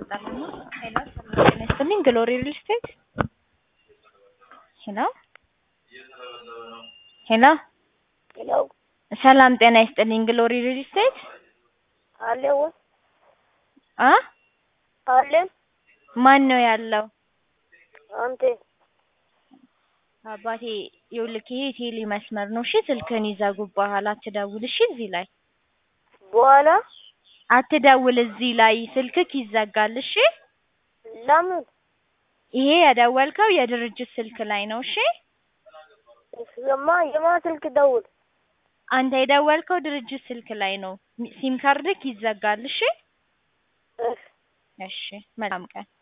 ይቆርጣል። ሄሎ ሰላም ጤና ይስጥልኝ ግሎሪ ሪል ስቴት ሄሎ ሄሎ ሄሎ ሰላም ጤና ይስጥልኝ ግሎሪ ሪል ስቴት አለ ወይ? አ አለ ማን ነው ያለው? አንተ አባቴ ይኸውልህ ይሄ ቴሌ መስመር ነው። እሺ ስልክህን ይዘጉብሃል። አትደውል እሺ። እዚህ ላይ በኋላ አትደውል። እዚህ ላይ ስልክክ ይዘጋል። እሺ። ለምን ይሄ የደወልከው የድርጅት ስልክ ላይ ነው። እሺ። የማ የማ ስልክ ደውል አንተ የደወልከው ድርጅት ስልክ ላይ ነው። ሲም ካርድክ ይዘጋል። እሺ። እሺ እሺ። መልካም ቀን